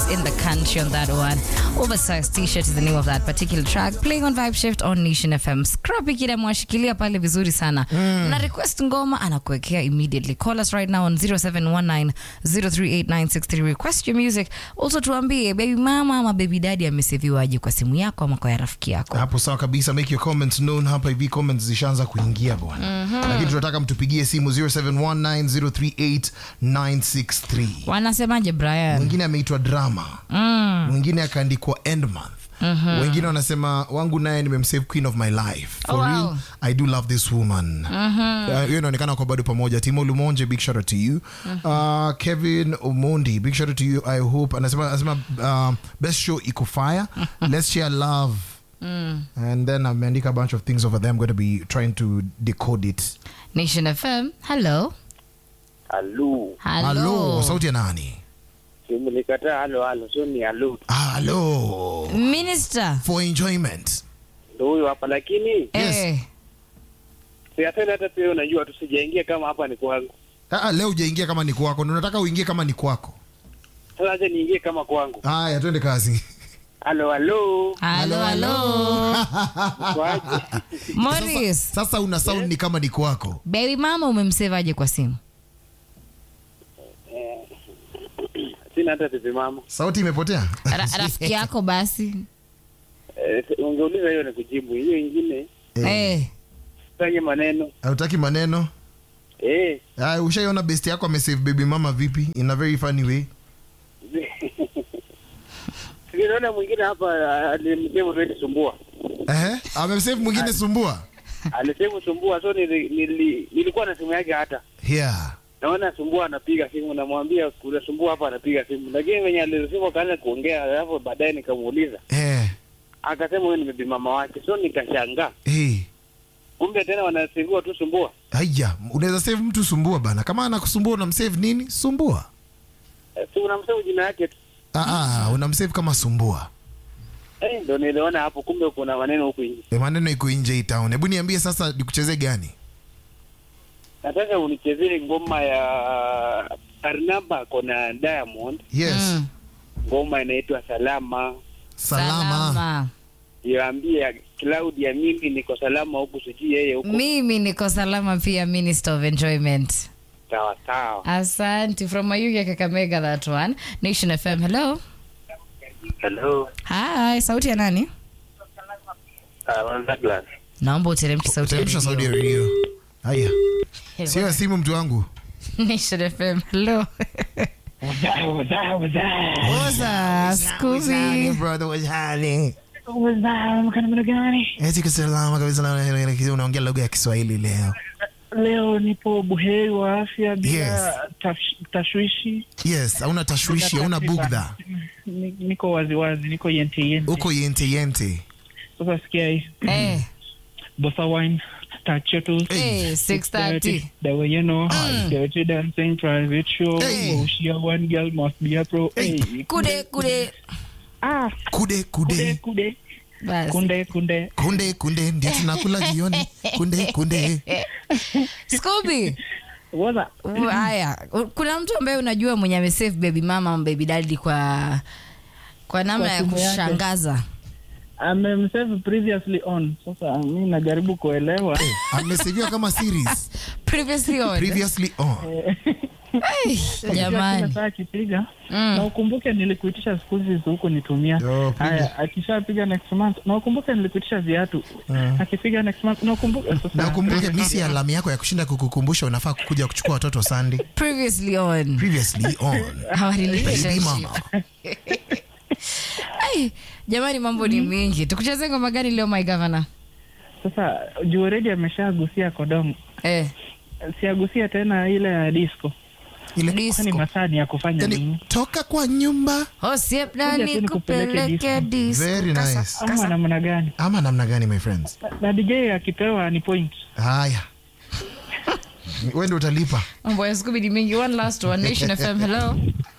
artists in the country on that one. Oversized T-shirt is the name of that particular track. Playing on Vibe Shift on Nation FM. Scrappy kida mwashikilia pale vizuri sana. Na request ngoma anakuwekea immediately. Call us right now on 0719038963. Request your music. Also tuambie baby mama ama baby daddy ameseviwaje kwa simu yako ama kwa ya rafiki yako. hapo sawa kabisa make your comments known hapa hivi comments zishaanza kuingia bwana lakini tunataka mtupigie simu 0719038963 Wanasemaje Brian? mwingine ameitwa drama mwingine akaandikwa end month wengine wanasema wangu naye nimemsave queen of my life for Oh, wow. real i do love this woman Uh, hiyo inaonekana kwa bado pamoja timo lumonje big shout out to you uh, kevin omondi big shout out to you i hope anasema, anasema uh, best show iko fire let's share love and then ameandika a bunch of things over there i'm going to be trying to decode it Nation FM. Hello. Halo, halo Hello. sauti ya nani simlikataa halo halo, sio ni halo, halo Minister. for enjoyment ndo huyo hapa. Lakini Yes. Eh. siasani hata pia unajua, tusijaingia kama hapa ni kwangu. Ah, leo ujaingia kama ni kwako Ndio nataka uingie kama ni kwako Sasa acha niingie kama kwangu. haya twende kazi Halo halo, Hello, hello. kwaje? Morris. sasa una sound ni kama ni kwako Baby mama umemsevaje kwa simu? Sina hata tipi mama. sauti imepotea Ra rafiki yako basi. Eh, ungeuliza hiyo ni kujibu, hiyo ingine Eh, Eh. fanye maneno hautaki maneno eh. Haya, ushaiona best yako amesave baby mama vipi in a very funny way Niliona mwingine hapa alimsema tuende sumbua, Ehe, amesave mwingine sumbua alisema sumbua, so nili, nili, nilikuwa na simu yake hata yeah naona sumbua anapiga simu, namwambia kuna sumbua hapa anapiga simu, lakini venye alisema kaanza kuongea, alafu baadaye nikamuuliza, eh akasema huyo ni bibi mama wake, so nikashangaa, eh kumbe tena wanasivua tu sumbua. haya unaweza save mtu sumbua bana kama anakusumbua unamsave nini sumbua Eh, si unamsema jina yake tu ah ah unamsave kama sumbua eh, ndo niliona hapo, kumbe kuna maneno huku nje. e, maneno iko nje hii town hebu niambie sasa nikuchezee gani Nataka unichezee ngoma ya Barnaba kona Diamond, yes Mm. ngoma inaitwa Salama. salama, Iambie Claudia, mimi niko salama huku, sijui yeye huku. Mimi niko salama pia Minister of Enjoyment. Sawa sawa. Asante from Mayuge Kakamega that one. Nation FM. Hello. Hello, Hi, sauti ya nani? uh, Douglas. Naomba uteremshe sauti ya teremsha sauti ya redio haya radio. sio ya simu mtu wangu Nation FM. Hello. Oza, Scooby. brother what's happening eti kisalama kabisa na- unaongea lugha ya kiswahili leo Leo nipo buheri wa afya bila Yes. tash- tashwishi. yes hauna tashwishi hauna bugdha Ni- Niko waziwazi, niko yente yente. uko yente yente Sasa sikia hii Eh, bossa wine tachetu eh, 6:30. the way you know dirty dancing private show Hey. Bushia one girl must be a pro Hey. hey. Kude kude. ah kude kude kude kude Basi. kunde kunde kunde kunde ndio tunakula jioni kunde kunde Scooby. waza U- Haya, u- kuna mtu ambaye unajua mwenye amesave baby mama ama baby daddy kwa kwa namna Kwa ya simu yake. kushangaza. amemsave previously on sasa mi najaribu kuelewa ameseviwa kama series Previously on. previously on Ai, Kila Jamani. saa akipiga Mm. na ukumbuke nilikuitisha school fees huku nitumia Yo, piga. haya akishapiga next month na ukumbuke nilikuitisha viatu akipiga next month na ukumbuke sasa na ukumbuke misi ya alamu yako ya kushinda kukukumbusha unafaa kukuja kuchukua watoto Sunday Previously on. previously on Our baby relationship. mama Ai, jamani mambo ni mingi. Tukucheze ngoma gani leo my governor? sasa juu already ameshagusia kodong Eh, siagusia tena ile ya disco ile kwani disco. masaa ni ya kufanya yani nini toka kwa nyumba Hosiep Kuja nani tu nikupeleke kupeleke disco. very Kasa- nice ama namna gani ama namna gani my friends Na- na dj akipewa ni point haya wewe ndio utalipa Mambo ya Scooby ni mingi. One last one. Nation FM. Hello.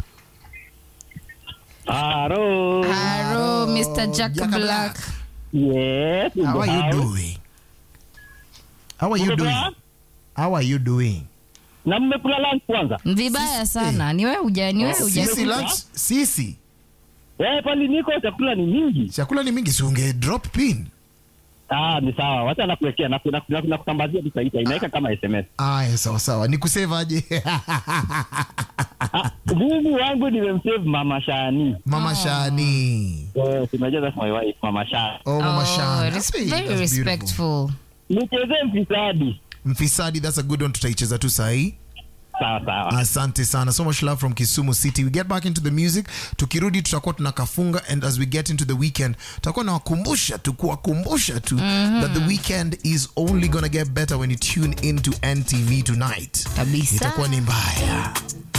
Haro. Hello, Mr. Jack Jaka Black. Yes. how are you doing how are you doing how are you doing Na mmekula lunch kwanza? Vibaya sana. Ni wewe uja, ni wewe uja. sisi lunch sisi Eh, pali niko chakula ni mingi. chakula ni mingi siunge drop pin Ah, ni sawa. Wacha nakuwekea na na- na- nakutambazia tu saita. Inaweka kama SMS. aya sawa sawa ni kusevaje Ah, Mungu wangu nimemsave Mama Shani. mama shani Eh, tunajua that's my wife, Mama Shani. oh mama Oh, shani res- Hey, very that's beautiful. respectful. Nichezee mfisadi. mfisadi that's a good one tutaicheza tu sahii Sawa sawa. asante sana so much love from kisumu city we get back into the music tukirudi tutakuwa tunakafunga and as we get into the weekend tutakuwa nawakumbusha tu kuwakumbusha tu that the weekend is only gonna get better when you tune into ntv tonight Kabisa. itakuwa ni mbaya